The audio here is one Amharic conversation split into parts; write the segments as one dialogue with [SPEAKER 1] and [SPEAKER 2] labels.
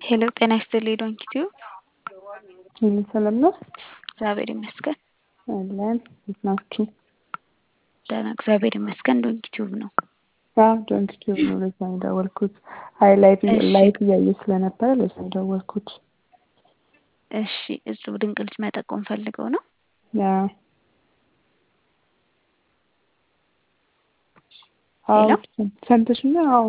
[SPEAKER 1] ሄሎ ጤና ይስጥልኝ ዶንኪቲዩ
[SPEAKER 2] ሁሉ ሰላም ነው?
[SPEAKER 1] እግዚአብሔር ይመስገን
[SPEAKER 2] አለን። እንዴት ናችሁ?
[SPEAKER 1] ደህና እግዚአብሔር ይመስገን። ዶንኪቲዩብ ነው።
[SPEAKER 2] አዎ ዶንኪቲዩብ ነው። ለዛ ነው የደወልኩት። አይ ላይቭ
[SPEAKER 1] እሺ።
[SPEAKER 2] ላይቭ እያየ ስለነበረ ለዛ ነው የደወልኩት።
[SPEAKER 1] እሺ እጹብ ድንቅ ልጅ መጠቆም ፈልገው ነው።
[SPEAKER 2] ያ አዎ
[SPEAKER 1] ሄሎ
[SPEAKER 2] ሰምተሽኛል? አዎ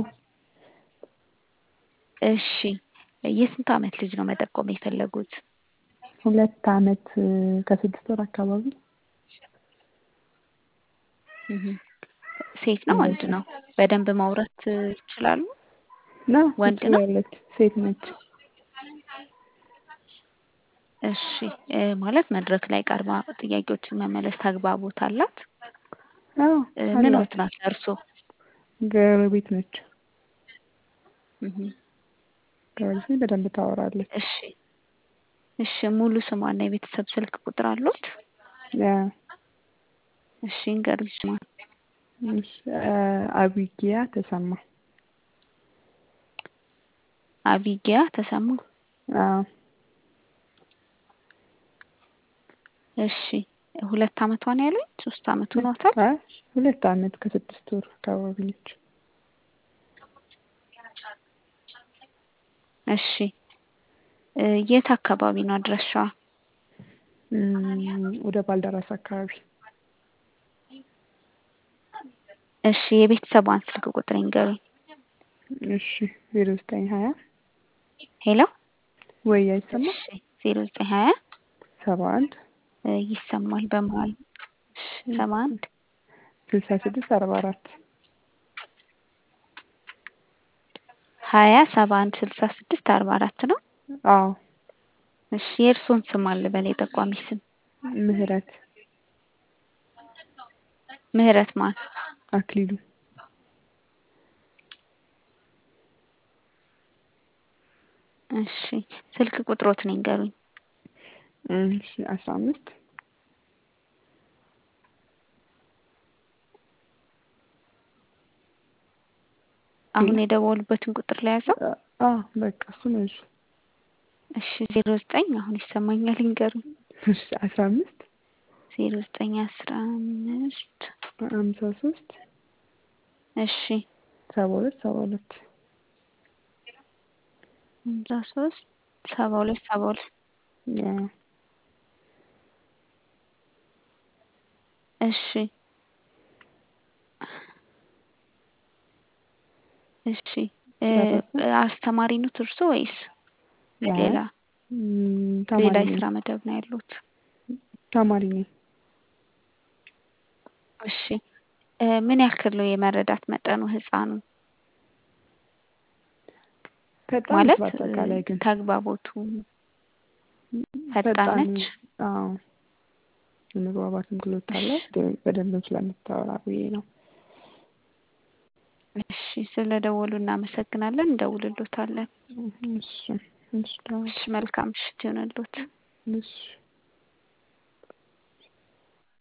[SPEAKER 1] እሺ የስንት ዓመት ልጅ ነው መጠቆም የፈለጉት?
[SPEAKER 2] ሁለት ዓመት ከስድስት ወር አካባቢ
[SPEAKER 1] እህ ሴት ነው ወንድ ነው? በደንብ ማውራት ይችላሉ?
[SPEAKER 2] ና
[SPEAKER 1] ወንድ ነው?
[SPEAKER 2] ትችላለች። ሴት ነች።
[SPEAKER 1] እሺ እ ማለት መድረክ ላይ ቀርባ ጥያቄዎችን መመለስ ተግባቦት አላት?
[SPEAKER 2] አዎ
[SPEAKER 1] እ ምን
[SPEAKER 2] አላት።
[SPEAKER 1] ወት ናት ለእርሶ?
[SPEAKER 2] ጎረቤት ነች።
[SPEAKER 1] እህ
[SPEAKER 2] ጎረቤት ነች። በደንብ ታወራለች።
[SPEAKER 1] እሺ እሺ ሙሉ ስሟና የቤተሰብ ስልክ ቁጥር አሉት?
[SPEAKER 2] ያ
[SPEAKER 1] እሺ ንገሩኝ ስሟን።
[SPEAKER 2] እሺ አ አቢጊያ ተሰማ።
[SPEAKER 1] አቢጊያ ተሰማ።
[SPEAKER 2] አዎ
[SPEAKER 1] እሺ ሁለት ዓመቷ ነው ያሉኝ? ሶስት ዓመት ሆኗታል?
[SPEAKER 2] አይ ሁለት ዓመት ከስድስት ወር አካባቢ ነች።
[SPEAKER 1] እሺ እ የት አካባቢ ነው አድራሻዋ?
[SPEAKER 2] እም ወደ ባልደራስ አካባቢ።
[SPEAKER 1] እሺ የቤተሰቧን ስልክ ቁጥር ይንገሩኝ።
[SPEAKER 2] እሺ ዜሮ ዘጠኝ ሀያ
[SPEAKER 1] ሄሎ
[SPEAKER 2] ወይ አይሰማም?
[SPEAKER 1] እሺ ዜሮ ዘጠኝ ሀያ
[SPEAKER 2] ሰባ አንድ
[SPEAKER 1] እ ይሰማል በመሀል እሺ ሰባ አንድ
[SPEAKER 2] ስልሳ ስድስት አርባ አራት
[SPEAKER 1] ሀያ ሰባ አንድ ስልሳ ስድስት አርባ አራት ነው።
[SPEAKER 2] አዎ
[SPEAKER 1] እሺ የእርስዎን ስም አለ በል የጠቋሚ ስም?
[SPEAKER 2] ምህረት
[SPEAKER 1] ምህረት ማን?
[SPEAKER 2] አክሊሉ
[SPEAKER 1] እሺ ስልክ ቁጥሮትን ይንገሩኝ።
[SPEAKER 2] እሺ አስራ አምስት
[SPEAKER 1] አሁን የደወሉበትን ቁጥር ለያዘው?
[SPEAKER 2] አዎ በቃ እሱ ነው እሱ።
[SPEAKER 1] እሺ ዜሮ ዘጠኝ አሁን ይሰማኛል ይንገሩኝ።
[SPEAKER 2] እሺ አስራ አምስት
[SPEAKER 1] ዜሮ ዘጠኝ አስራ አምስት
[SPEAKER 2] ሀምሳ ሶስት
[SPEAKER 1] እሺ
[SPEAKER 2] ሰባ ሁለት ሰባ ሁለት
[SPEAKER 1] ሀምሳ ሶስት ሰባ ሁለት ሰባ ሁለት
[SPEAKER 2] ያ
[SPEAKER 1] እሺ እሺ እ
[SPEAKER 2] ጨረሱ?
[SPEAKER 1] አስተማሪ ኖት እርሶ ወይስ
[SPEAKER 2] ያ
[SPEAKER 1] ሌላ
[SPEAKER 2] እም
[SPEAKER 1] ሌላ
[SPEAKER 2] ተማሪ ነኝ
[SPEAKER 1] የስራ መደብ ነው ያሉት?
[SPEAKER 2] ተማሪ ነኝ።
[SPEAKER 1] እሺ እ ምን ያክል ነው የመረዳት መጠኑ ህፃኑ?
[SPEAKER 2] ፈጣን ነች
[SPEAKER 1] ማለት
[SPEAKER 2] በአጠቃላይ ግን
[SPEAKER 1] ተግባቦቱ ፈጣን
[SPEAKER 2] ፈጣን
[SPEAKER 1] ነች?
[SPEAKER 2] አዎ የመግባባትም ክህሎት አላት ግን በደንብም ስለምታወራ ብዬ ነው።
[SPEAKER 1] እሺ ስለደወሉ እናመሰግናለን። እንደውልሎታለን።
[SPEAKER 2] እሺ እሺ
[SPEAKER 1] እሺ መልካም ምሽት ይሁንልዎት።
[SPEAKER 2] እሺ